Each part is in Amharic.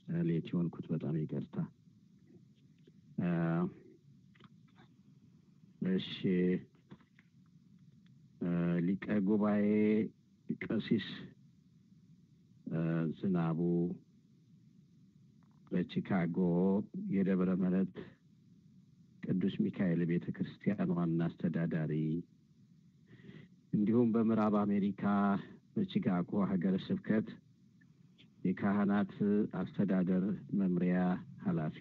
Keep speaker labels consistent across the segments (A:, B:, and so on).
A: ሌት የሆንኩት በጣም ይቅርታ። እሺ ሊቀ ጉባኤ ቀሲስ ዝናቡ በቺካጎ የደብረ ምሕረት ቅዱስ ሚካኤል ቤተ ክርስቲያን ዋና አስተዳዳሪ እንዲሁም በምዕራብ አሜሪካ በቺካጎ ሀገረ ስብከት የካህናት አስተዳደር መምሪያ ኃላፊ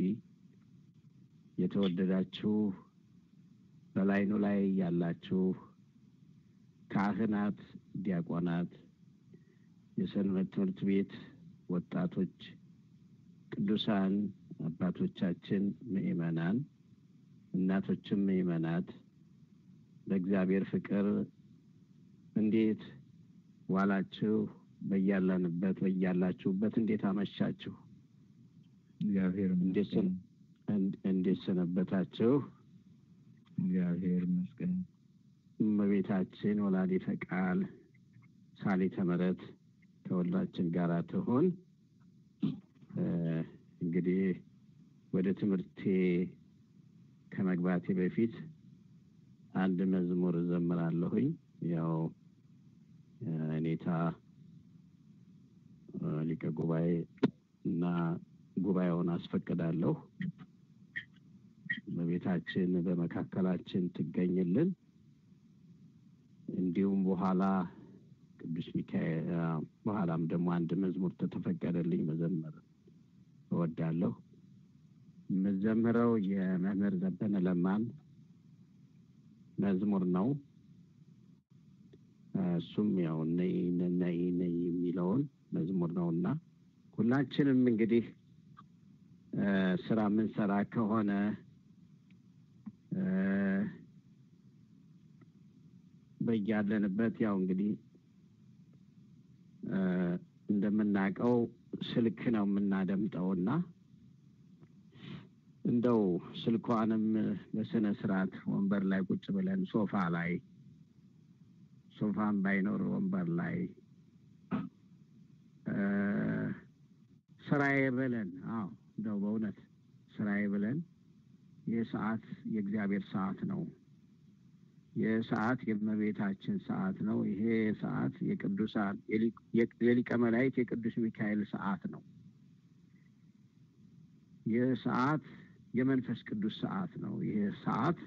A: የተወደዳችሁ በላይኑ ላይ ያላችሁ ካህናት፣ ዲያቆናት፣ የሰንበት ትምህርት ቤት ወጣቶች፣ ቅዱሳን አባቶቻችን፣ ምእመናን፣ እናቶችም ምእመናት በእግዚአብሔር ፍቅር እንዴት ዋላችሁ? በያለንበት በያላችሁበት እንዴት አመሻችሁ?
B: እግዚአብሔር
A: እንዴት ሰነበታችሁ?
B: እግዚአብሔር ይመስገን።
A: እመቤታችን ወላዲተ ቃል ሳሊተ ምሕረት ከሁላችን ጋር ትሆን። እንግዲህ ወደ ትምህርቴ ከመግባቴ በፊት አንድ መዝሙር እዘምራለሁኝ። ያው እኔታ ሊቀ ጉባኤ እና ጉባኤውን አስፈቅዳለሁ። እመቤታችን በመካከላችን ትገኝልን። እንዲሁም በኋላ ቅዱስ ሚካኤል በኋላም ደግሞ አንድ መዝሙር ተተፈቀደልኝ መዘመር እወዳለሁ። የምዘምረው የመምህር ዘበነ ለማን መዝሙር ነው። እሱም ያው ነይ ነይ ነይ የሚለውን መዝሙር ነው እና ሁላችንም እንግዲህ ስራ የምንሰራ ከሆነ በያለንበት ያው እንግዲህ እንደምናውቀው ስልክ ነው የምናደምጠው እና እንደው ስልኳንም በስነ ስርዓት ወንበር ላይ ቁጭ ብለን ሶፋ ላይ ሶፋም ባይኖር ወንበር ላይ ስራዬ ብለን አዎ እንደው በእውነት ስራዬ ብለን ይህ ሰዓት የእግዚአብሔር ሰዓት ነው። ይህ ሰዓት የእመቤታችን ሰዓት ነው። ይሄ ሰዓት የቅዱሳን የሊቀ መላእክት የቅዱስ ሚካኤል ሰዓት ነው። ይህ ሰዓት የመንፈስ ቅዱስ ሰዓት ነው። ይህ ሰዓት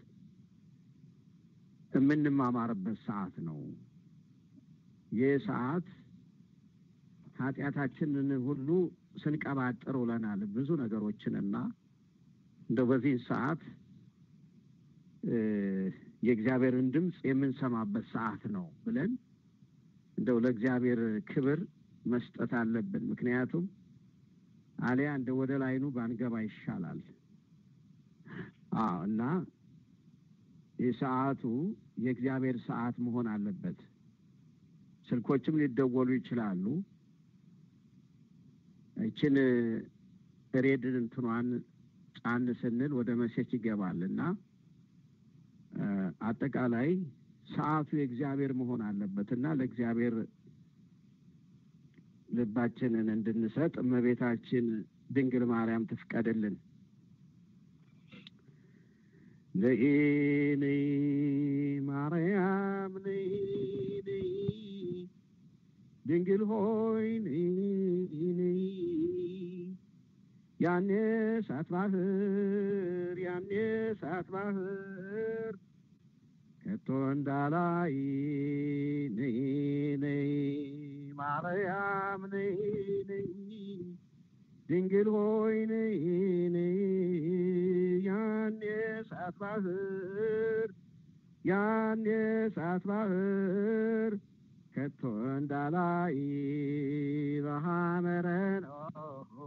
A: የምንማማርበት ሰዓት ነው። ይህ ሰዓት ኃጢአታችንን ሁሉ ስንቀባጥር ውለናል ብዙ ነገሮችንና እንደው በዚህ ሰዓት የእግዚአብሔርን ድምፅ የምንሰማበት ሰዓት ነው ብለን እንደው ለእግዚአብሔር ክብር መስጠት አለብን። ምክንያቱም አሊያ እንደ ወደ ላይኑ ባንገባ ይሻላል። አዎ እና የሰዓቱ የእግዚአብሔር ሰዓት መሆን አለበት። ስልኮችም ሊደወሉ ይችላሉ። ይችን ሬድ እንትኗን ጫን ስንል ወደ መሴች ይገባል እና አጠቃላይ ሰዓቱ የእግዚአብሔር መሆን አለበት እና ለእግዚአብሔር ልባችንን እንድንሰጥ እመቤታችን ድንግል ማርያም ትፍቀድልን። ነይ ነይ ማርያም ነይ ነይ ድንግል ሆይ ነይ ነይ ያኔ እሳት ባህር ያኔ እሳት ባህር ከቶ እንዳላይ ነይ ነይ ማርያም ነይ ነይ ድንግል ሆይ ነይ ነይ ያኔ እሳት ባህር ያኔ እሳት ባህር ከቶ እንዳላይ በሐመረ ነው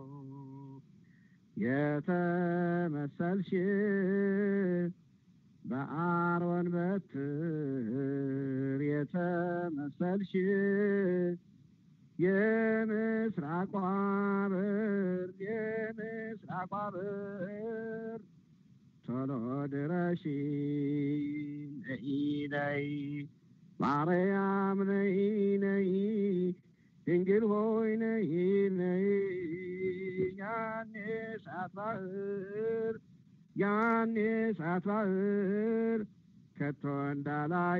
A: የተመሰልሽ በአሮን በትር የተመሰልሽ የምስራቋ በር የምስራቋ በር ቶሎ ድረሺ ነይ ነይ ማርያም ነይ ነይ ድንግል ሆይ ነይ ነይ ያን የእሳት ባህር ያን የእሳት ባህር ከቶ እንዳላይ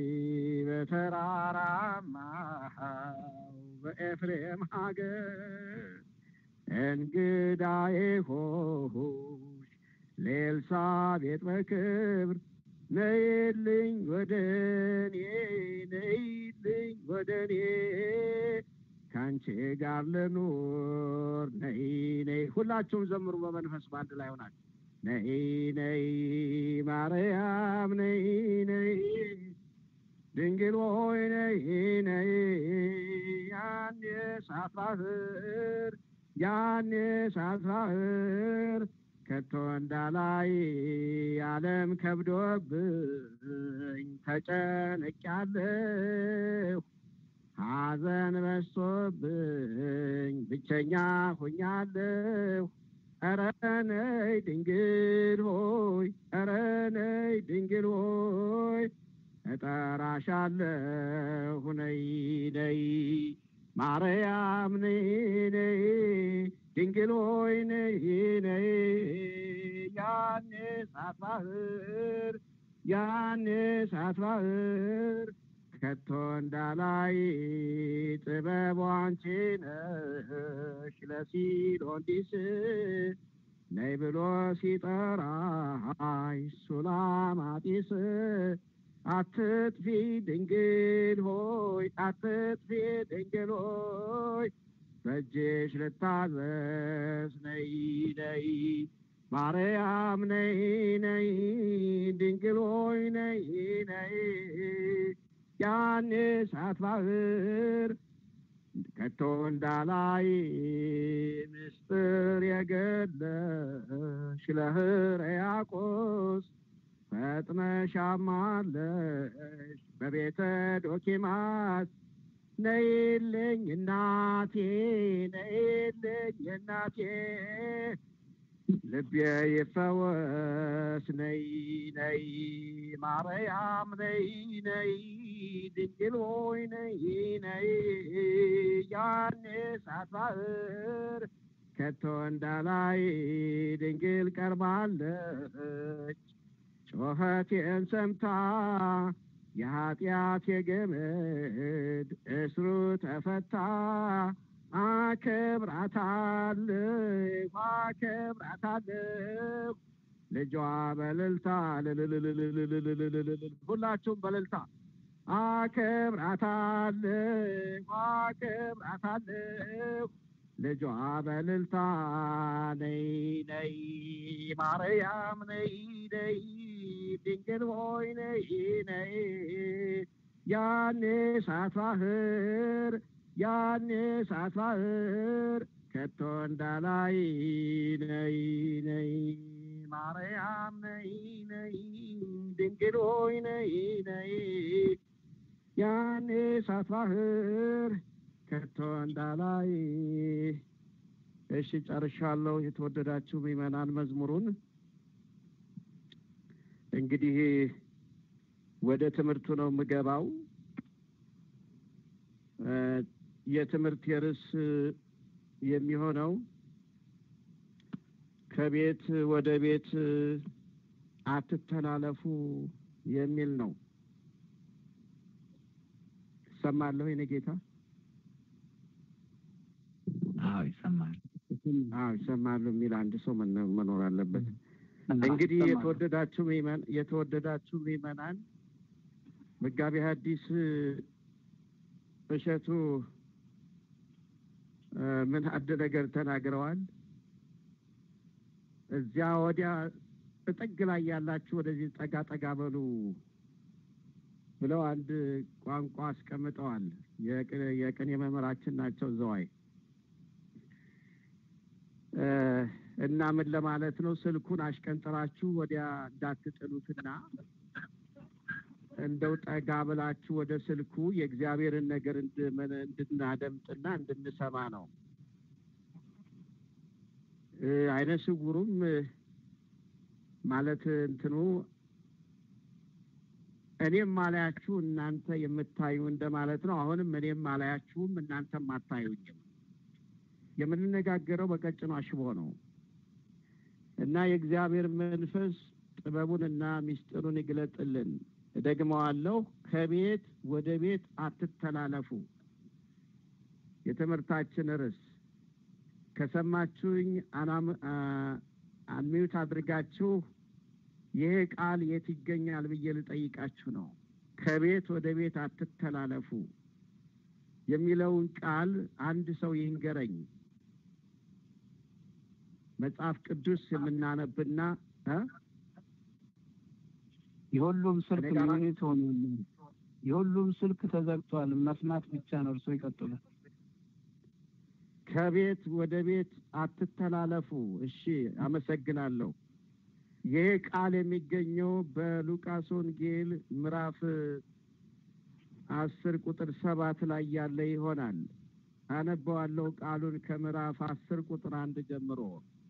A: በተራራማው በኤፍሬም ሀገር እንግዳዬ ሆሽ ለኤልሳቤጥ በክብር ነይልኝ ወደ እኔ ነይልኝ ወደ እኔ ከአንቺ ጋር ልኑር ነይ ነይ ሁላችሁም ዘምሩ በመንፈስ በአንድ ላይ ሆናችሁ ነይ ነይ ማርያም ነይ ነይ ድንግል ሆይ ነይ ነይ ያን የእሳት ባህር ያን የእሳት ባህር ከቶ እንዳላይ ዓለም ከብዶብኝ ተጨንቄያለሁ ሐዘን በዝቶብኝ ብቸኛ ሆኛለሁ ኧረ ነይ ድንግል ሆይ ኧረ ነይ ድንግል ሆይ እጠራሻለሁ ነይ ነይ ማርያም ነይ ነይ ድንግል ሆይ ነይ ነይ ያን እሳት ባህር ያን እሳት ባህር ከቶ እንዳላይ ጥበቡ አንቺ ነሽ ለሲሎንዲስ ነይ ብሎ ሲጠራይ ሱላማጢስ አትጥፊ ድንግል ሆይ አትጥፊ ድንግል ሆይ በእጅሽ ልታዘዝ ነይ ነይ ማርያም ነይ ነይ ድንግል ሆይ ነይ ነይ ያን እሳት ባህር ከቶ እንዳላይ ምስጢር የገለሽ ለሕርያቆስ ፈጥነሽ አማለሽ በቤተ ዶኪማስ ነይልኝ እናቴ ነይልኝ እናቴ ልቤ ይፈወስ ነይ ነይ ማርያም ነይ ነይ ድንግል ሆይ ነይ ነይ ያን እሳት ባህር ከቶ እንዳላይ ድንግል ቀርባለች ጮኸቴን ሰምታ የኃጢአት የገመድ እስሩ ተፈታ አከብራታለሁ አከብራታለሁ ልጇ በልልታ ልልልልልልልልልልል ሁላችሁም በልልታ አከብራታለሁ አከብራታለሁ ልጇ በልልታ ነይ ነይ ማርያም ነይ ነይ ድንግል ሆይ ነይ ነይ ያን እሳት ባህር ያን እሳት ባህር ከቶ እንዳላይ ነይ ነይ ማርያም ነይ ነይ ድንግል ሆይ ነይ ነይ ያን እሳት ባህር ከቶ እንዳላይ እሺ ጨርሻለሁ የተወደዳችሁ ምዕመናን መዝሙሩን እንግዲህ ወደ ትምህርቱ ነው የምገባው የትምህርት የርዕስ የሚሆነው ከቤት ወደ ቤት አትተላለፉ የሚል ነው እሰማለሁ የኔ ጌታ
B: አዎ ይሰማል
A: አዎ ይሰማሉ የሚል አንድ ሰው መኖር አለበት እንግዲህ የተወደዳችሁ ምዕመን የተወደዳችሁ ምዕመናን መጋቢ ሐዲስ እሸቱ ምን አንድ ነገር ተናግረዋል እዚያ ወዲያ ጥግ ላይ ያላችሁ ወደዚህ ጠጋ ጠጋ በሉ ብለው አንድ ቋንቋ አስቀምጠዋል የቅኔ መምህራችን ናቸው ዘዋይ እና ምን ለማለት ነው ስልኩን አሽቀንጥራችሁ ወዲያ እንዳትጥሉትና እንደው ጠጋ ብላችሁ ወደ ስልኩ የእግዚአብሔርን ነገር እንድናደምጥና እንድንሰማ ነው አይነ ስውሩም ማለት እንትኑ እኔም ማላያችሁ እናንተ የምታዩ እንደማለት ነው አሁንም እኔም ማላያችሁም እናንተም አታዩኝም የምንነጋገረው በቀጭኑ አሽቦ ነው እና የእግዚአብሔር መንፈስ ጥበቡንና ምስጢሩን ይግለጥልን። እደግመዋለሁ፣ ከቤት ወደ ቤት አትተላለፉ። የትምህርታችን ርዕስ ከሰማችሁኝ አንሚዩት አድርጋችሁ ይሄ ቃል የት ይገኛል ብዬ ልጠይቃችሁ ነው። ከቤት ወደ ቤት አትተላለፉ የሚለውን ቃል አንድ ሰው ይንገረኝ። መጽሐፍ ቅዱስ የምናነብና
C: የሁሉም ስልክ ሚኒት ሆኑ የሁሉም ስልክ ተዘግቷል። መስማት ብቻ ነው። እርሶ ይቀጥሉ።
A: ከቤት ወደ ቤት አትተላለፉ። እሺ፣ አመሰግናለሁ። ይሄ ቃል የሚገኘው በሉቃስ ወንጌል ምዕራፍ አስር ቁጥር ሰባት ላይ ያለ ይሆናል። አነበዋለሁ ቃሉን ከምዕራፍ አስር ቁጥር አንድ ጀምሮ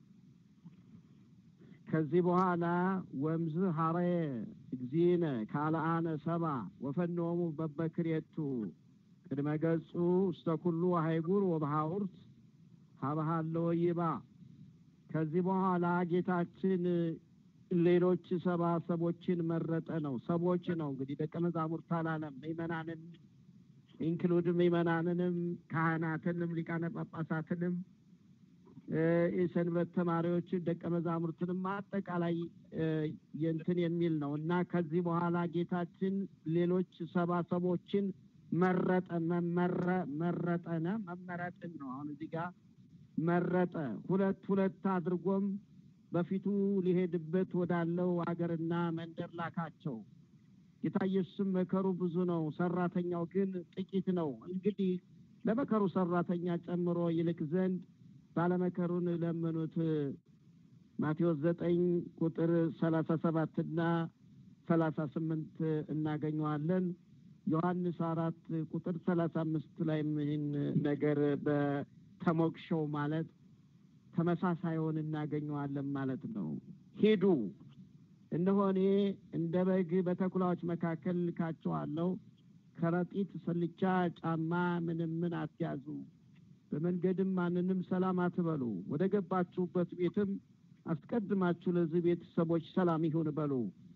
A: ከዚህ በኋላ ወምዝ ሀረየ እግዚእነ ካልአነ ሰባ ወፈኖሙ በበክሬቱ ቅድመ ገጹ ውስተ ኩሉ ሀይጉር ወበሐውርት ሀበሃለወ ይባ። ከዚህ በኋላ ጌታችን ሌሎች ሰባ ሰቦችን መረጠ ነው። ሰቦች ነው እንግዲህ ደቀ መዛሙርት አላለም። ምእመናንን ኢንክሉድ ምእመናንንም ካህናትንም ሊቃነ ጳጳሳትንም የሰንበት ተማሪዎችን ደቀ መዛሙርትንም አጠቃላይ የእንትን የሚል ነው እና ከዚህ በኋላ ጌታችን ሌሎች ሰባ ሰቦችን መረጠ። መመረ መረጠነ መመረጥን ነው አሁን እዚህ ጋር መረጠ። ሁለት ሁለት አድርጎም በፊቱ ሊሄድበት ወዳለው አገርና መንደር ላካቸው። ጌታ ኢየሱስም መከሩ ብዙ ነው፣ ሰራተኛው ግን ጥቂት ነው። እንግዲህ ለመከሩ ሰራተኛ ጨምሮ ይልክ ዘንድ ባለመከሩን ለመኑት። ማቴዎስ ዘጠኝ ቁጥር ሰላሳ ሰባት እና ሰላሳ ስምንት እናገኘዋለን። ዮሐንስ አራት ቁጥር ሰላሳ አምስት ላይም ይህን ነገር በተሞክሸው ማለት ተመሳሳዩን እናገኘዋለን ማለት ነው። ሂዱ እነሆ እኔ እንደ በግ በተኩላዎች መካከል ልካችኋለሁ። ከረጢት፣ ስልቻ፣ ጫማ ምንም ምን አትያዙ። በመንገድም ማንንም ሰላም አትበሉ። ወደ ገባችሁበት ቤትም አስቀድማችሁ ለዚህ ቤተሰቦች ሰላም ይሁን በሉ።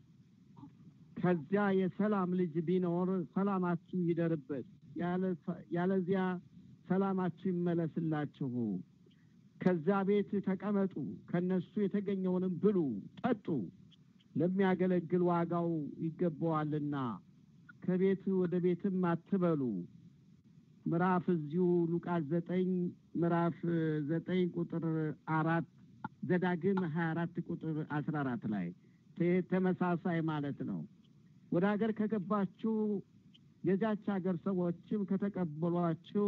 A: ከዚያ የሰላም ልጅ ቢኖር ሰላማችሁ ይደርበት፣ ያለዚያ ሰላማችሁ ይመለስላችሁ። ከዚያ ቤት ተቀመጡ፣ ከነሱ የተገኘውንም ብሉ ጠጡ፣ ለሚያገለግል ዋጋው ይገባዋልና። ከቤት ወደ ቤትም አትበሉ። ምዕራፍ እዚሁ ሉቃስ ዘጠኝ ምዕራፍ ዘጠኝ ቁጥር አራት ዘዳግም ሀያ አራት ቁጥር አስራ አራት ላይ ተመሳሳይ ማለት ነው። ወደ ሀገር ከገባችሁ የዚያች ሀገር ሰዎችም ከተቀበሏችሁ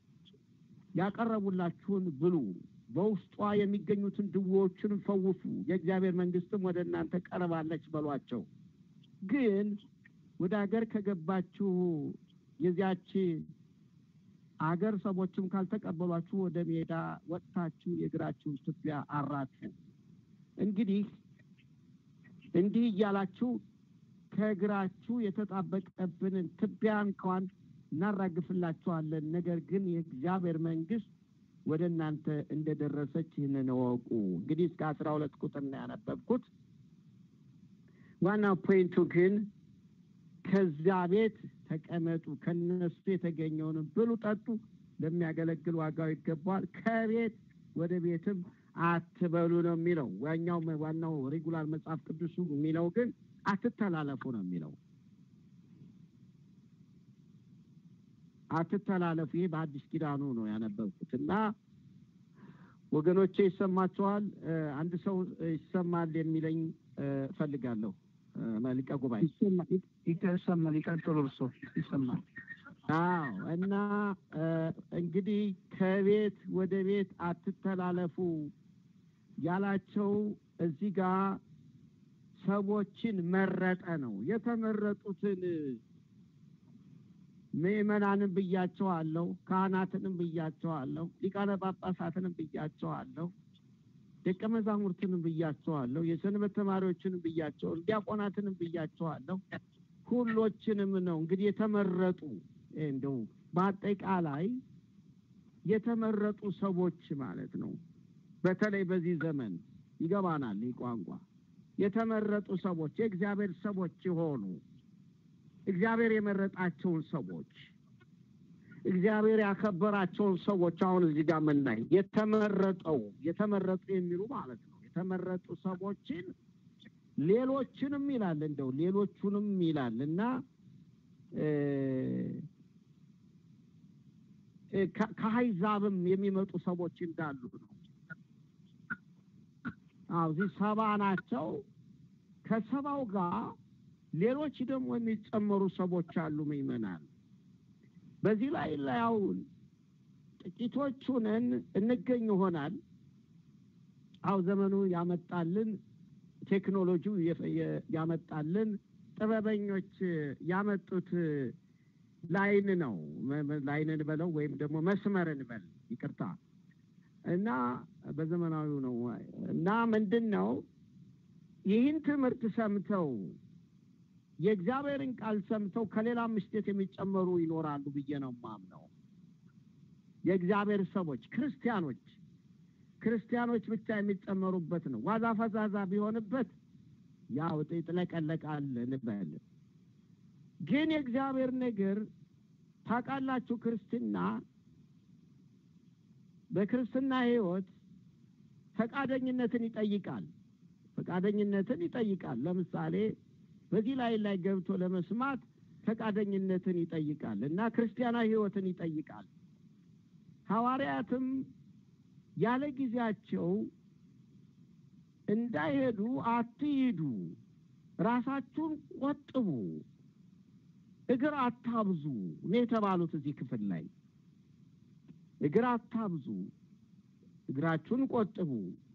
A: ያቀረቡላችሁን ብሉ፣ በውስጧ የሚገኙትን ድዌዎችን ፈውሱ፣ የእግዚአብሔር መንግስትም ወደ እናንተ ቀርባለች በሏቸው። ግን ወደ ሀገር ከገባችሁ የዚያች አገር ሰዎችም ካልተቀበሏችሁ ወደ ሜዳ ወጥታችሁ የእግራችሁን ትቢያ አራቱ። እንግዲህ እንዲህ እያላችሁ ከእግራችሁ የተጣበቀብንን ትቢያ እንኳን እናራግፍላችኋለን። ነገር ግን የእግዚአብሔር መንግስት ወደ እናንተ እንደደረሰች ይህንን እወቁ። እንግዲህ እስከ አስራ ሁለት ቁጥር ነው ያነበብኩት። ዋናው ፖይንቱ ግን ከዚያ ቤት ተቀመጡ፣ ከነሱ የተገኘውንም ብሉ፣ ጠጡ፣ ለሚያገለግል ዋጋው ይገባዋል። ከቤት ወደ ቤትም አትበሉ ነው የሚለው። ዋኛው ዋናው ሬጉላር መጽሐፍ ቅዱሱ የሚለው ግን አትተላለፉ ነው የሚለው። አትተላለፉ። ይሄ በአዲስ ኪዳኑ ነው ያነበብኩት እና ወገኖቼ ይሰማችኋል? አንድ ሰው ይሰማል የሚለኝ እፈልጋለሁ። ሊቀ ጉባኤ
C: ይሰማል። ይቀጥሉ። እርሶ ይሰማል።
A: አዎ። እና እንግዲህ ከቤት ወደ ቤት አትተላለፉ ያላቸው እዚህ ጋር ሰዎችን መረጠ ነው። የተመረጡትን ምዕመናንን ብያቸዋለሁ፣ ካህናትንም ብያቸዋለሁ፣ ሊቃነ ጳጳሳትንም ብያቸዋለሁ፣ ደቀ መዛሙርትንም ብያቸዋለሁ፣ የሰንበት ተማሪዎችንም ብያቸዋለሁ፣ ዲያቆናትንም ብያቸዋለሁ። ሁሎችንም ነው እንግዲህ የተመረጡ እንደው በአጠቃላይ የተመረጡ ሰዎች ማለት ነው። በተለይ በዚህ ዘመን ይገባናል ይህ ቋንቋ የተመረጡ ሰዎች የእግዚአብሔር ሰዎች የሆኑ እግዚአብሔር የመረጣቸውን ሰዎች እግዚአብሔር ያከበራቸውን ሰዎች አሁን እዚህ ጋር የምናይ የተመረጠው የተመረጡ የሚሉ ማለት ነው። የተመረጡ ሰዎችን ሌሎችንም ይላል እንደው ሌሎቹንም ይላል እና ከአሕዛብም የሚመጡ ሰዎች እንዳሉ ነው። አዎ እዚህ ሰባ ናቸው። ከሰባው ጋር ሌሎች ደግሞ የሚጨመሩ ሰዎች አሉ ምእመናን። በዚህ ላይ ያው ጥቂቶቹንን እንገኝ ይሆናል። አው ዘመኑ ያመጣልን ቴክኖሎጂው ያመጣልን ጥበበኞች ያመጡት ላይን ነው። ላይንን በለው ወይም ደግሞ መስመርን በል ይቅርታ እና በዘመናዊው ነው እና ምንድን ነው ይህን ትምህርት ሰምተው የእግዚአብሔርን ቃል ሰምተው ከሌላ ምስቴት የሚጨመሩ ይኖራሉ ብዬ ነው ማምነው። የእግዚአብሔር ሰዎች ክርስቲያኖች ክርስቲያኖች ብቻ የሚጨመሩበት ነው። ዋዛ ፈዛዛ ቢሆንበት ያው ይጥለቀለቃል እንበል። ግን የእግዚአብሔር ነገር ታውቃላችሁ፣ ክርስትና በክርስትና ሕይወት ፈቃደኝነትን ይጠይቃል። ፈቃደኝነትን ይጠይቃል። ለምሳሌ በዚህ ላይ ላይ ገብቶ ለመስማት ፈቃደኝነትን ይጠይቃል እና ክርስቲያናዊ ሕይወትን ይጠይቃል። ሐዋርያትም ያለ ጊዜያቸው እንዳይሄዱ አትሂዱ፣ ራሳችሁን ቆጥቡ፣ እግር አታብዙ ነው የተባሉት። እዚህ ክፍል ላይ እግር አታብዙ፣ እግራችሁን ቆጥቡ፣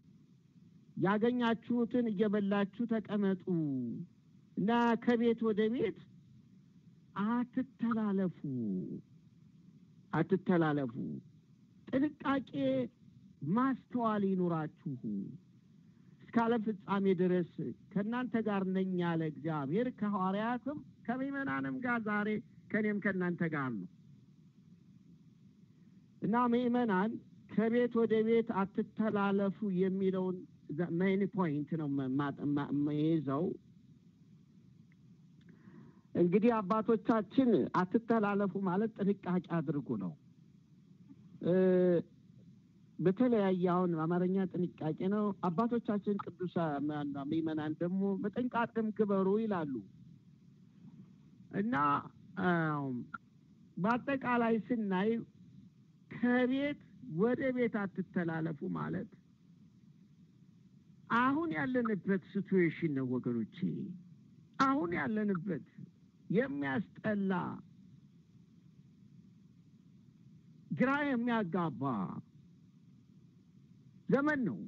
A: ያገኛችሁትን እየበላችሁ ተቀመጡ እና ከቤት ወደ ቤት አትተላለፉ አትተላለፉ። ጥንቃቄ ማስተዋል ይኑራችሁ እስከ ዓለም ፍጻሜ ድረስ ከእናንተ ጋር ነኝ ያለ እግዚአብሔር ከሐዋርያትም ከምእመናንም ጋር ዛሬ ከእኔም ከእናንተ ጋር ነው እና ምእመናን ከቤት ወደ ቤት አትተላለፉ የሚለውን ሜን ፖይንት ነው የይዘው እንግዲህ አባቶቻችን አትተላለፉ ማለት ጥንቃቄ አድርጉ ነው። በተለያየ አሁን አማርኛ ጥንቃቄ ነው። አባቶቻችን ቅዱሳ ምእመናን ደግሞ በጥንቃቄም ግበሩ ይላሉ እና በአጠቃላይ ስናይ ከቤት ወደ ቤት አትተላለፉ ማለት አሁን ያለንበት ሲትዌሽን ነው ወገኖቼ። አሁን ያለንበት የሚያስጠላ ግራ የሚያጋባ ዘመን ነው።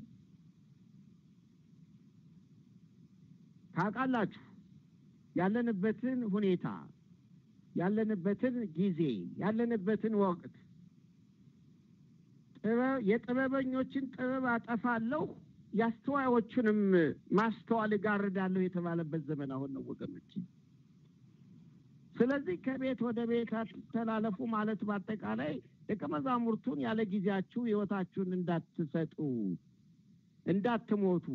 A: ታውቃላችሁ ያለንበትን ሁኔታ፣ ያለንበትን ጊዜ፣ ያለንበትን ወቅት የጥበበኞችን ጥበብ አጠፋለሁ የአስተዋዮቹንም ማስተዋል እጋርዳለሁ የተባለበት ዘመን አሁን ነው ወገኖች። ስለዚህ ከቤት ወደ ቤት አትተላለፉ ማለት በአጠቃላይ ደቀ መዛሙርቱን ያለ ጊዜያችሁ ሕይወታችሁን እንዳትሰጡ፣ እንዳትሞቱ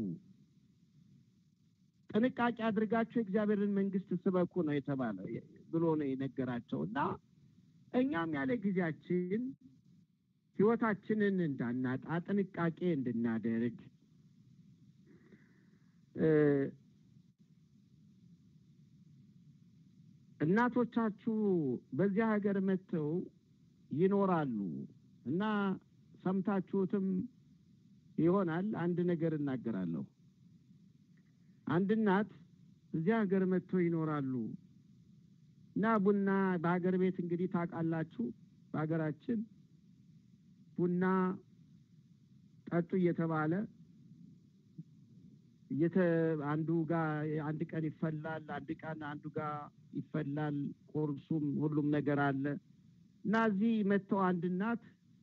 A: ጥንቃቄ አድርጋችሁ የእግዚአብሔርን መንግሥት ስበኩ ነው የተባለ ብሎ ነው የነገራቸው እና እኛም ያለ ጊዜያችን ሕይወታችንን እንዳናጣ ጥንቃቄ እንድናደርግ እናቶቻችሁ በዚያ ሀገር መጥተው ይኖራሉ እና ሰምታችሁትም ይሆናል። አንድ ነገር እናገራለሁ። አንድ እናት እዚያ ሀገር መጥተው ይኖራሉ እና ቡና በሀገር ቤት እንግዲህ ታውቃላችሁ፣ በሀገራችን ቡና ጠጡ እየተባለ አንዱ ጋር አንድ ቀን ይፈላል፣ አንድ ቀን አንዱ ጋር ይፈላል። ቁርሱም ሁሉም ነገር አለ እና እዚህ መጥተው አንድ እናት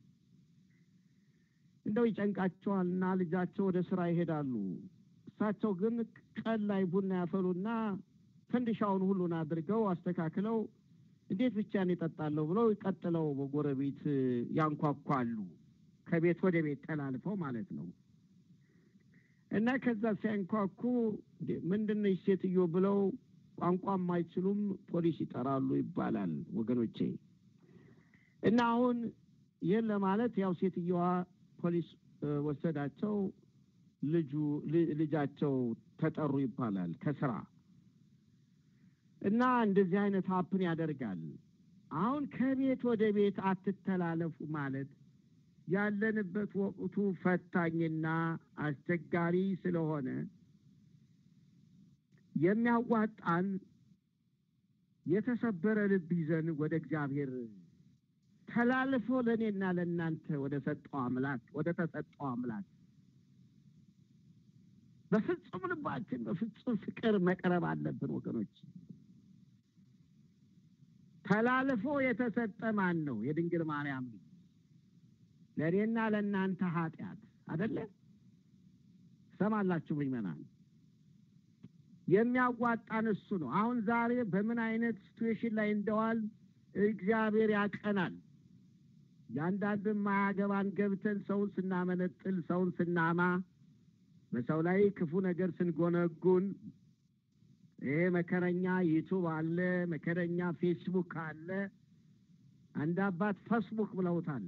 A: እንደው ይጨንቃቸዋል እና ልጃቸው ወደ ስራ ይሄዳሉ። እሳቸው ግን ቀን ላይ ቡና ያፈሉና ፈንዲሻውን ሁሉን አድርገው አስተካክለው እንዴት ብቻዬን እጠጣለሁ ብለው ቀጥለው በጎረቤት ያንኳኳሉ። ከቤት ወደ ቤት ተላልፈው ማለት ነው። እና ከዛ ሲያንኳኩ ምንድን ነች ሴትዮ ብለው ቋንቋ የማይችሉም ፖሊስ ይጠራሉ ይባላል ወገኖቼ። እና አሁን ይህን ለማለት ያው ሴትየዋ ፖሊስ ወሰዳቸው፣ ልጁ ልጃቸው ተጠሩ ይባላል ከስራ እና እንደዚህ አይነት ሀፕን ያደርጋል። አሁን ከቤት ወደ ቤት አትተላለፉ ማለት ያለንበት ወቅቱ ፈታኝና አስቸጋሪ ስለሆነ የሚያዋጣን የተሰበረ ልብ ይዘን ወደ እግዚአብሔር ተላልፎ ለእኔና ለእናንተ ወደ ሰጠው አምላክ ወደ ተሰጠው አምላክ በፍጹም ልባችን በፍጹም ፍቅር መቅረብ አለብን ወገኖች። ተላልፎ የተሰጠ ማን ነው? የድንግል ማርያም ልጅ ለእኔና ለእናንተ ኃጢአት አደለ? ሰማላችሁ ምእመናን፣ የሚያዋጣን እሱ ነው። አሁን ዛሬ በምን አይነት ሲትዌሽን ላይ እንደዋል እግዚአብሔር ያቀናል። ያንዳንድን ማያገባን ገብተን ሰውን ስናመነጥል፣ ሰውን ስናማ፣ በሰው ላይ ክፉ ነገር ስንጎነጉን ይሄ መከረኛ ዩቱብ አለ፣ መከረኛ ፌስቡክ አለ። አንድ አባት ፌስቡክ ብለውታል።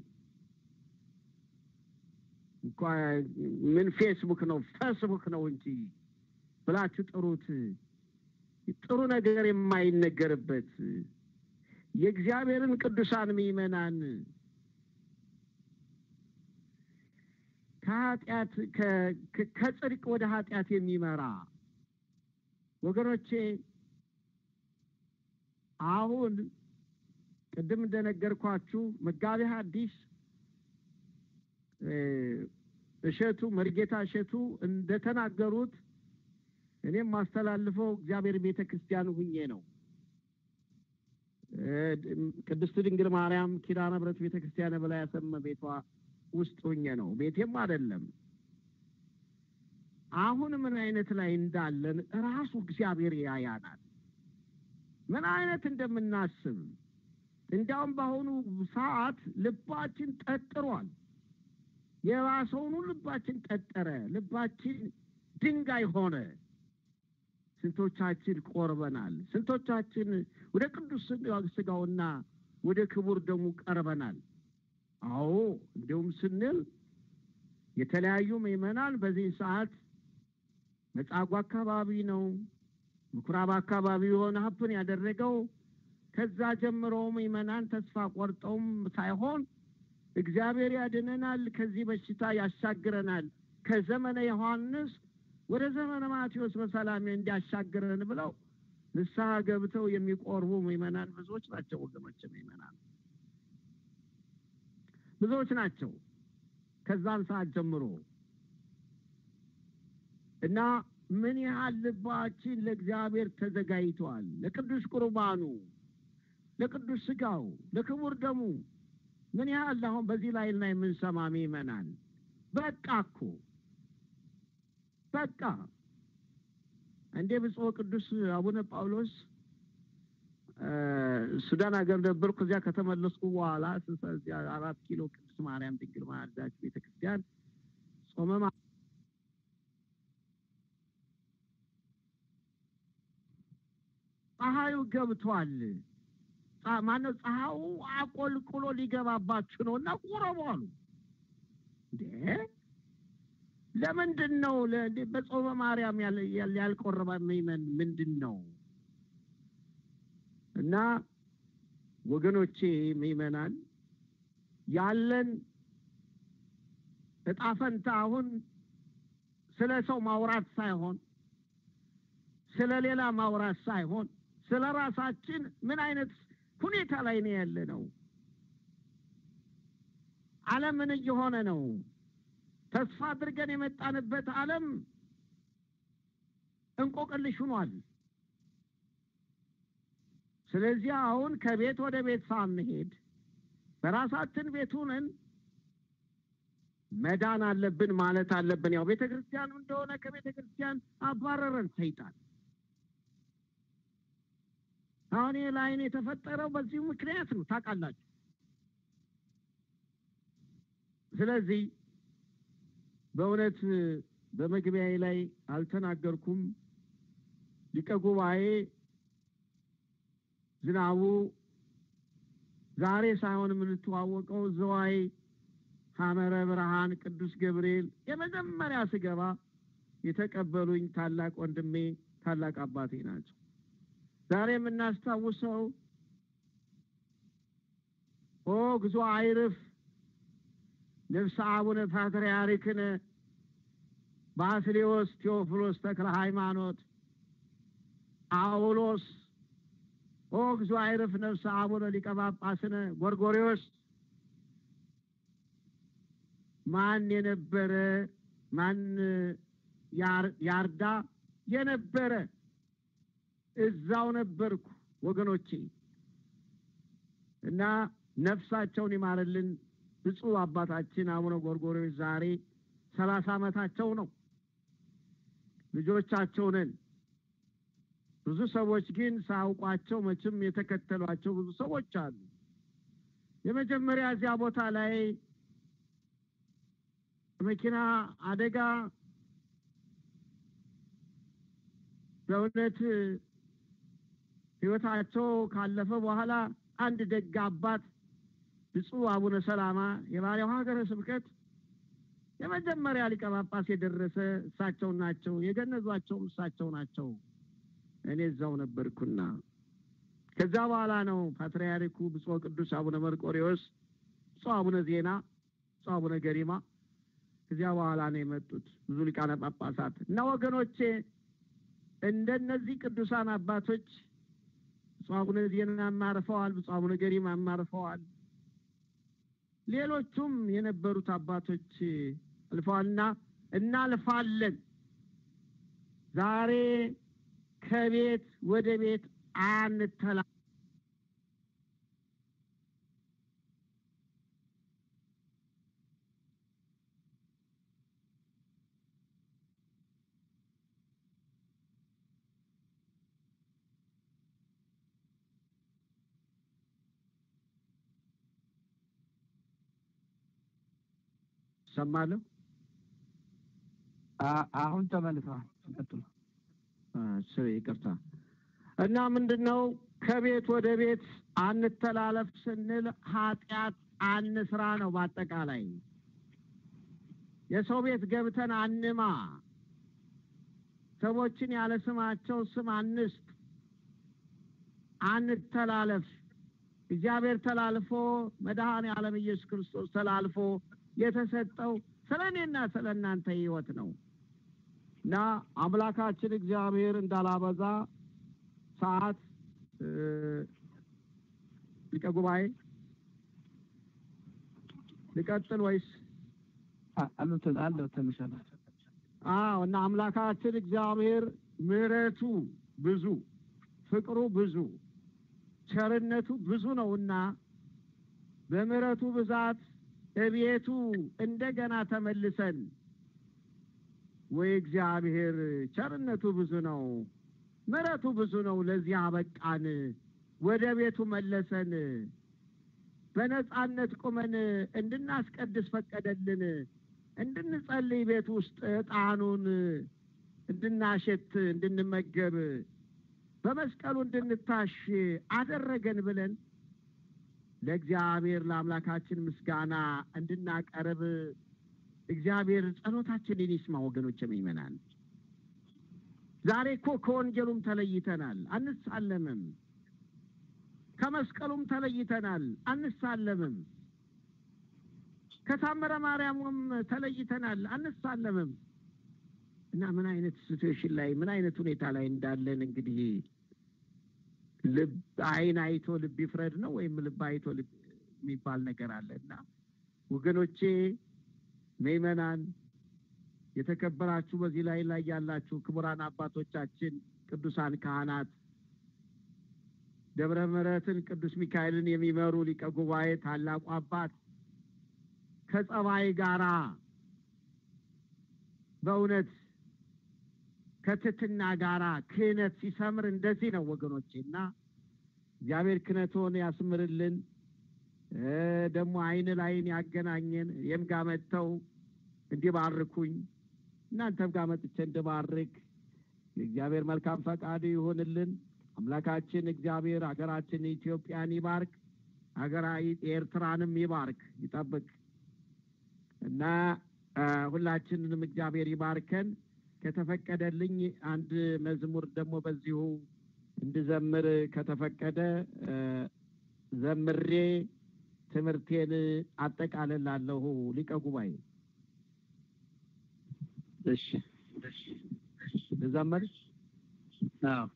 A: እንኳ ምን ፌስቡክ ነው ፌስቡክ ነው እንጂ ብላችሁ ጥሩት። ጥሩ ነገር የማይነገርበት የእግዚአብሔርን ቅዱሳን ምእመናን ከኃጢአት ከጽድቅ ወደ ኃጢአት የሚመራ ወገኖቼ አሁን ቅድም እንደነገርኳችሁ መጋቢ ሐዲስ እሸቱ መርጌታ እሸቱ እንደተናገሩት እኔም ማስተላልፈው እግዚአብሔር ቤተ ክርስቲያን ሁኜ ነው። ቅድስት ድንግል ማርያም ኪዳነ ምሕረት ቤተ ክርስቲያን በላይ ያሰመ ቤቷ ውስጥ ሁኜ ነው። ቤቴም አይደለም። አሁን ምን አይነት ላይ እንዳለን ራሱ እግዚአብሔር ያያናል። ምን አይነት እንደምናስብ እንዲያውም በአሁኑ ሰዓት ልባችን ጠጥሯል። የባሰውኑ ልባችን ጠጠረ። ልባችን ድንጋይ ሆነ። ስንቶቻችን ቆርበናል? ስንቶቻችን ወደ ቅዱስ ስጋውና ወደ ክቡር ደሙ ቀርበናል? አዎ እንዲሁም ስንል የተለያዩ ምዕመናን በዚህ ሰዓት መጻጉ አካባቢ ነው፣ ምኩራብ አካባቢ የሆነ ሀብን ያደረገው ከዛ ጀምሮ ምዕመናን ተስፋ ቆርጠውም ሳይሆን እግዚአብሔር ያድነናል፣ ከዚህ በሽታ ያሻግረናል፣ ከዘመነ ዮሐንስ ወደ ዘመነ ማቴዎስ በሰላም እንዲያሻግረን ብለው ንስሐ ገብተው የሚቆርቡ ምዕመናን ብዙዎች ናቸው። ወገኖች ምዕመናን ብዙዎች ናቸው። ከዛን ሰዓት ጀምሮ እና ምን ያህል ልባችን ለእግዚአብሔር ተዘጋጅቷል? ለቅዱስ ቁርባኑ፣ ለቅዱስ ስጋው፣ ለክቡር ደሙ ምን ያህል አሁን በዚህ ላይ እና የምንሰማ ምዕመናን በቃ እኮ በቃ እንዴ ብፁዕ ቅዱስ አቡነ ጳውሎስ ሱዳን ሀገር ነበርኩ። እዚያ ከተመለስኩ በኋላ እዚያ አራት ኪሎ ቅድስት ማርያም ድንግል ማርዳች ቤተ ክርስቲያን ጾመ ፀሐዩ ገብቷል። ማነው ፀሐዩ አቆልቁሎ ሊገባባችሁ ነው እና ቁረቡ አሉ። እንዴ ለምንድን ነው በጾመ ማርያም ያልቆረበ ምእመን ምንድን ነው? እና ወገኖቼ ምእመናን ያለን እጣ ፈንታ አሁን ስለ ሰው ማውራት ሳይሆን ስለ ሌላ ማውራት ሳይሆን ስለ ራሳችን ምን አይነት ሁኔታ ላይ ነው ያለ ነው? ዓለም ምን እየሆነ ነው? ተስፋ አድርገን የመጣንበት ዓለም እንቆቅልሽ ሆኗል። ስለዚህ አሁን ከቤት ወደ ቤት ሳንሄድ በራሳችን ቤት ሆነን መዳን አለብን ማለት አለብን። ያው ቤተ ክርስቲያኑ እንደሆነ ከቤተ ክርስቲያን አባረረን ሰይጣን። አሁን ይህ ላይን የተፈጠረው በዚሁ ምክንያት ነው ታውቃላችሁ። ስለዚህ በእውነት በመግቢያዬ ላይ አልተናገርኩም። ሊቀ ጉባኤ ዝናቡ ዛሬ ሳይሆን የምንተዋወቀው ዘዋይ ሐመረ ብርሃን ቅዱስ ገብርኤል የመጀመሪያ ስገባ የተቀበሉኝ ታላቅ ወንድሜ ታላቅ አባቴ ናቸው። ዛሬ የምናስታውሰው ኦ ግዞ አይርፍ ነፍሰ አቡነ ፓትርያርክነ ባስሌዎስ ቴዎፍሎስ ተክለ ሃይማኖት አውሎስ ኦ ግዞ አይርፍ ነፍሰ አቡነ ሊቀ ጳጳስነ ጎርጎሪዎስ ማን የነበረ ማን ያርዳ የነበረ እዛው ነበርኩ ወገኖቼ እና ነፍሳቸውን ይማርልን ብፁዕ አባታችን አቡነ ጎርጎርዮስ ዛሬ ሰላሳ ዓመታቸው ነው። ልጆቻቸው ነን። ብዙ ሰዎች ግን ሳያውቋቸው መቼም የተከተሏቸው ብዙ ሰዎች አሉ። የመጀመሪያ እዚያ ቦታ ላይ መኪና አደጋ በእውነት ሕይወታቸው ካለፈ በኋላ አንድ ደግ አባት ብፁዕ አቡነ ሰላማ የባሪያው ሀገረ ስብከት የመጀመሪያ ሊቀ ጳጳስ የደረሰ እሳቸው ናቸው። የገነዟቸውም እሳቸው ናቸው። እኔ እዛው ነበርኩና ከዛ በኋላ ነው ፓትርያርኩ ብፁዕ ቅዱስ አቡነ መርቆሬዎስ፣ ብፁዕ አቡነ ዜና፣ ብፁዕ አቡነ ገሪማ ከዚያ በኋላ ነው የመጡት ብዙ ሊቃነ ጳጳሳት እና ወገኖቼ እንደነዚህ ቅዱሳን አባቶች ብፁዕ አቡነ ዜና አማርፈዋል። ብፁዕ አቡነ ገሪማ አማርፈዋል። ሌሎቹም የነበሩት አባቶች አልፈዋልና እናልፋለን። ዛሬ ከቤት ወደ ቤት አንተላ ሰማለሁ።
C: አሁን ተመልሰዋል። ቀጥሉ።
A: ስለ ይቅርታ እና ምንድን ነው ከቤት ወደ ቤት አንተላለፍ ስንል ኃጢአት አንስራ ነው። በአጠቃላይ የሰው ቤት ገብተን አንማ፣ ሰዎችን ያለ ስማቸው ስም አንስጥ፣ አንተላለፍ። እግዚአብሔር ተላልፎ መድኃኔ ዓለም ኢየሱስ ክርስቶስ ተላልፎ የተሰጠው ስለ እኔና ስለ እናንተ ሕይወት ነው እና አምላካችን እግዚአብሔር እንዳላበዛ ሰዓት ሊቀ ጉባኤ ልቀጥል ወይስ?
C: አሉት አለው ተምሻለ
A: አዎ። እና አምላካችን እግዚአብሔር ምሕረቱ ብዙ ፍቅሩ ብዙ ቸርነቱ ብዙ ነውና በምሕረቱ ብዛት እቤቱ እንደገና ተመልሰን ወይ እግዚአብሔር ቸርነቱ ብዙ ነው፣ ምሕረቱ ብዙ ነው፣ ለዚህ አበቃን፣ ወደ ቤቱ መለሰን፣ በነጻነት ቁመን እንድናስቀድስ ፈቀደልን፣ እንድንጸልይ ቤት ውስጥ ዕጣኑን እንድናሸት እንድንመገብ በመስቀሉ እንድንታሽ አደረገን ብለን ለእግዚአብሔር ለአምላካችን ምስጋና እንድናቀርብ እግዚአብሔር ጸሎታችንን ይስማ። ወገኖች የሚመናን ዛሬ እኮ ከወንጌሉም ተለይተናል፣ አንሳለምም። ከመስቀሉም ተለይተናል፣ አንሳለምም። ከታምረ ማርያሙም ተለይተናል፣ አንሳለምም። እና ምን አይነት ሲትዌሽን ላይ ምን አይነት ሁኔታ ላይ እንዳለን እንግዲህ ልብ አይን አይቶ ልብ ይፍረድ ነው ወይም ልብ አይቶ ልብ የሚባል ነገር አለ እና ወገኖቼ ምእመናን የተከበራችሁ በዚህ ላይ ላይ ያላችሁ ክቡራን አባቶቻችን ቅዱሳን ካህናት ደብረ ምሕረትን ቅዱስ ሚካኤልን የሚመሩ ሊቀ ጉባኤ ታላቁ አባት ከጸባይ ጋራ በእውነት ከትትና ጋራ ክህነት ሲሰምር እንደዚህ ነው ወገኖቼ እና እግዚአብሔር ክነቶን ያስምርልን። ደግሞ አይን ላይን ያገናኘን እኔም ጋር መጥተው እንዲባርኩኝ እናንተም ጋር መጥቼ እንድባርክ የእግዚአብሔር መልካም ፈቃዱ ይሆንልን። አምላካችን እግዚአብሔር ሀገራችን ኢትዮጵያን ይባርክ፣ ሀገራ ኤርትራንም ይባርክ ይጠብቅ እና ሁላችንንም እግዚአብሔር ይባርከን። ከተፈቀደልኝ አንድ መዝሙር ደግሞ በዚሁ እንድዘምር ከተፈቀደ ዘምሬ ትምህርቴን አጠቃልላለሁ። ሊቀ ጉባኤ
C: እሺ
A: ልዘምር?
C: አዎ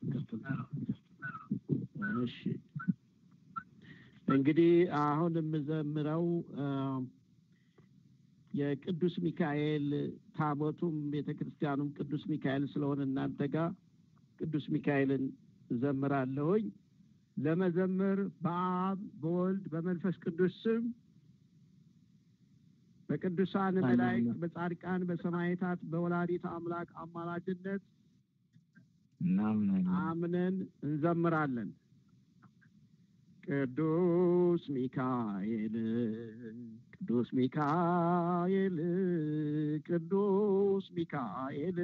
A: እሺ እንግዲህ አሁን የምዘምረው የቅዱስ ሚካኤል ታቦቱም ቤተ ክርስቲያኑም ቅዱስ ሚካኤል ስለሆነ እናንተ ጋር ቅዱስ ሚካኤልን እዘምራለሁኝ። ለመዘመር በአብ በወልድ በመንፈስ ቅዱስ ስም በቅዱሳን መላእክት በጻድቃን በሰማዕታት በወላዲት አምላክ አማላጅነት
B: እናምናለን።
A: አምነን እንዘምራለን። ቅዱስ ሚካኤል ቅዱስ ሚካኤል ቅዱስ ሚካኤል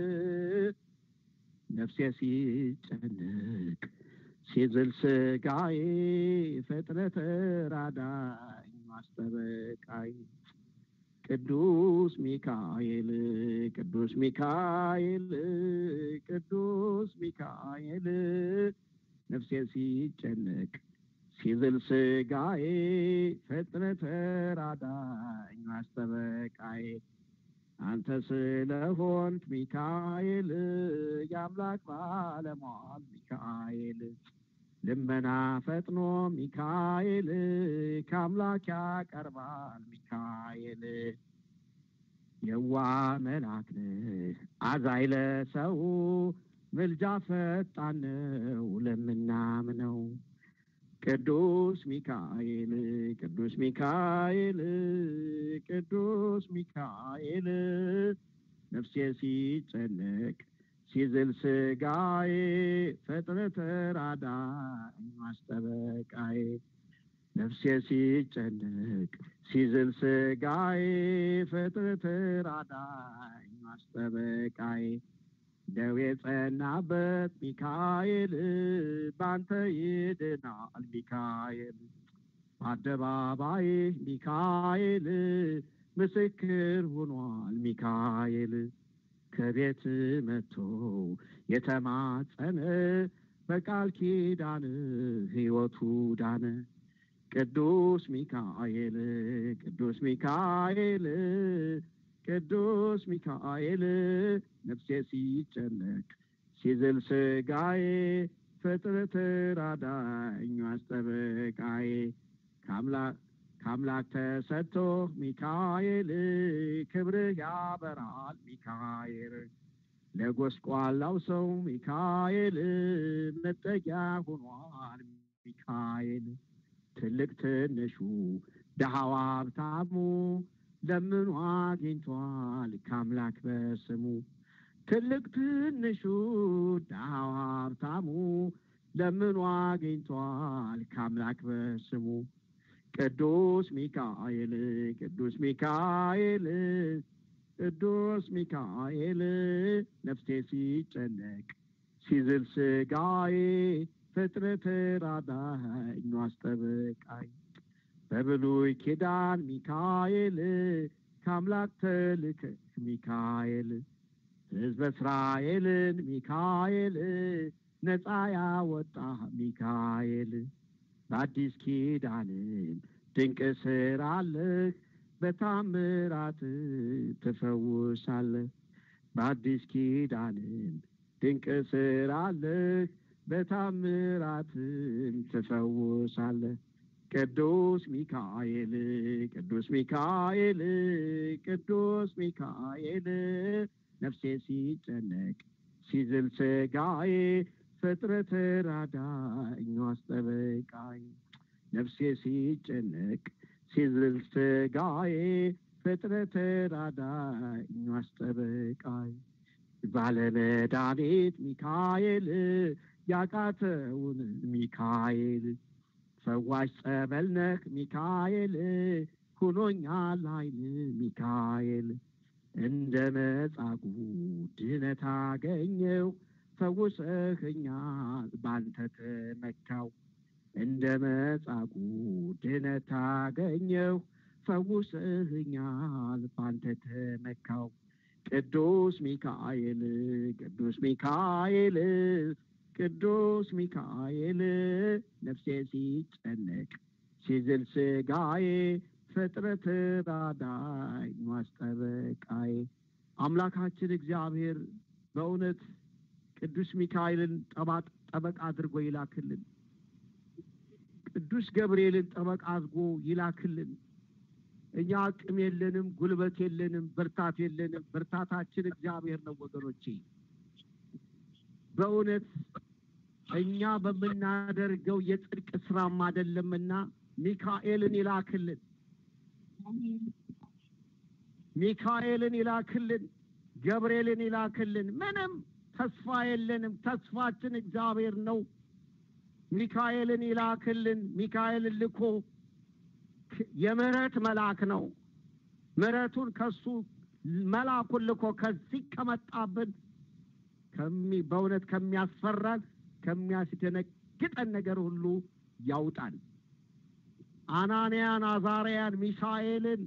A: ነፍሴ ሲጨንቅ ሲዝል ስጋዬ ፍጥረት ራዳኝ ማስጠበቃይ ቅዱስ ሚካኤል ቅዱስ ሚካኤል ቅዱስ ሚካኤል ነፍሴ ሲጨነቅ ሲዝል ስጋዬ ፍጥረት ራዳኝ ማስጠበቃዬ አንተ ስለሆንክ ሚካኤል የአምላክ ባለሟል ሚካኤል ልመና ፈጥኖ ሚካኤል ከአምላክ ያቀርባል ሚካኤል የዋ መልአክ ነህ አዛኝ ለሰው ምልጃ ፈጣን ነው ለምናምነው ቅዱስ ሚካኤል ቅዱስ ሚካኤል ቅዱስ ሚካኤል ነፍሴ ሲጨነቅ ሲዝል ስጋዬ ፍጥረት ራዳኝ ማስጠበቃዬ ነፍሴ ሲጨነቅ ሲዝል ስጋዬ ፍጥረት ራዳኝ ማስጠበቃዬ ደዌ ጸናበት ሚካኤል ባንተ ይድናል ሚካኤል በአደባባይ ሚካኤል ምስክር ሆኗል ሚካኤል ከቤት መጥቶ የተማጸነ በቃል ኪዳን ሕይወቱ ዳነ። ቅዱስ ሚካኤል ቅዱስ ሚካኤል ቅዱስ ሚካኤል ነፍሴ ሲጨነቅ ሲዝል ስጋዬ ፍጥረት ራዳኝ አስጠበቃዬ ከአምላክ ተሰጥቶ ሚካኤል ክብርህ ያበራል ሚካኤል ለጎስቋላው ሰው ሚካኤል መጠጊያ ሆኗል ሚካኤል ትልቅ ትንሹ ደሃው ሀብታሙ ለምኑ አግኝቷል ከአምላክ በስሙ ትልቅ ትንሹ ደሃው ሀብታሙ ለምኑ አግኝቷል ከአምላክ በስሙ ቅዱስ ሚካኤል ቅዱስ ሚካኤል ቅዱስ ሚካኤል ነፍሴ ሲጨነቅ ሲዝል ስጋዬ ፍጥረት ራዳኝ አስጠበቃኝ በብሉይ ኪዳን ሚካኤል ከአምላክ ተልከህ ሚካኤል ሕዝበ እስራኤልን ሚካኤል ነፃ ያወጣ ሚካኤል በአዲስ ኪዳንም ድንቅ ስራ አለህ በታምራት ትፈውሳለህ በአዲስ ኪዳንም ድንቅ ስራ አለህ በታምራትም ትፈውሳለህ ቅዱስ ሚካኤል ቅዱስ ሚካኤል ቅዱስ ሚካኤል ነፍሴ ሲጨነቅ ሲዝል ስጋዬ ፍጥረት ራዳኝ አስጠበቃኝ ነፍሴ ሲጨነቅ ሲዝል ስጋዬ ፍጥረት ራዳኝ አስጠበቃኝ ባለመድኃኒት ሚካኤል ያቃተውን ሚካኤል ፈዋሽ ጸበል ነህ ሚካኤል ሁኖኛል ኃይል ሚካኤል እንደ መጻጉዕ ድነት አገኘው ፈውሰኸኛል ባንተ ተመካው እንደ መጻጉዕ ድነት አገኘው ፈውሰኸኛል ባንተ ተመካው ቅዱስ ሚካኤል ቅዱስ ሚካኤል ቅዱስ ሚካኤል ነፍሴ ሲጨነቅ ሲዝል ስጋዬ ፍጥረት ራዳይ ማስጠበቃዬ አምላካችን እግዚአብሔር በእውነት ቅዱስ ሚካኤልን ጠበቃ አድርጎ ይላክልን። ቅዱስ ገብርኤልን ጠበቃ አድርጎ ይላክልን። እኛ አቅም የለንም፣ ጉልበት የለንም፣ ብርታት የለንም። ብርታታችን እግዚአብሔር ነው ወገኖቼ። በእውነት እኛ በምናደርገው የጽድቅ ስራም አይደለምና ሚካኤልን ይላክልን። ሚካኤልን ይላክልን፣ ገብርኤልን ይላክልን። ምንም ተስፋ የለንም። ተስፋችን እግዚአብሔር ነው። ሚካኤልን ይላክልን። ሚካኤልን ልኮ የምህረት መልአክ ነው። ምህረቱን ከሱ መልአኩን ልኮ ከዚህ ከመጣብን በእውነት ከሚያስፈራን ከሚያስደነግጠን ነገር ሁሉ ያውጣል። አናንያን፣ አዛርያን፣ ሚሳኤልን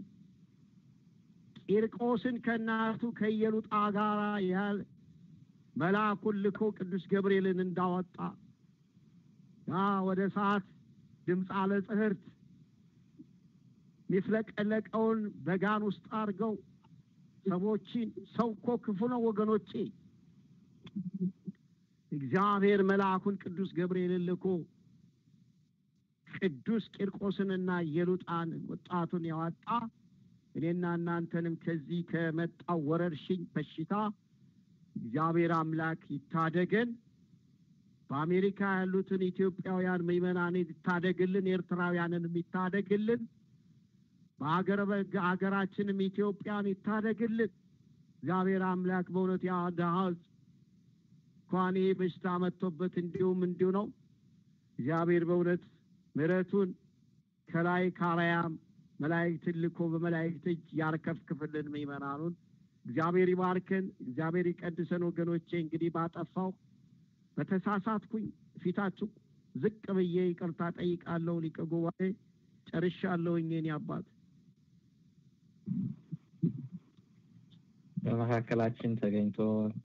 A: ቂርቆስን ከእናቱ ከኢየሉጣ ጋር ያህል መልአኩን ልኮ ቅዱስ ገብርኤልን እንዳወጣ ያ ወደ ሰዓት ድምፅ አለ ጽህርት የሚፍለቀለቀውን በጋን ውስጥ አድርገው ሰዎችን ሰው እኮ ክፉ ነው ወገኖቼ። እግዚአብሔር መልአኩን ቅዱስ ገብርኤልን ልኮ ቅዱስ ቂርቆስንና ኢየሉጣን ወጣቱን ያወጣ እኔና እናንተንም ከዚህ ከመጣው ወረርሽኝ በሽታ እግዚአብሔር አምላክ ይታደገን። በአሜሪካ ያሉትን ኢትዮጵያውያን ምዕመናን ይታደግልን፣ ኤርትራውያንንም ይታደግልን። በሀገራችንም ኢትዮጵያን ይታደግልን። እግዚአብሔር አምላክ በእውነት ያ ድሃ እንኳን ይህ በሽታ መጥቶበት እንዲሁም እንዲሁ ነው። እግዚአብሔር በእውነት ምሕረቱን ከላይ ካራያም መላእክትን ልኮ በመላእክት እጅ ያርከፍክፍልን ምዕመናኑን እግዚአብሔር ይባርከን፣ እግዚአብሔር ይቀድሰን። ወገኖቼ እንግዲህ ባጠፋው በተሳሳትኩኝ ፊታችሁ ዝቅ ብዬ ይቅርታ ጠይቃለሁ። ሊቀ ጉባኤ ጨርሻለሁኝ። የኔ አባት
B: በመካከላችን ተገኝቶ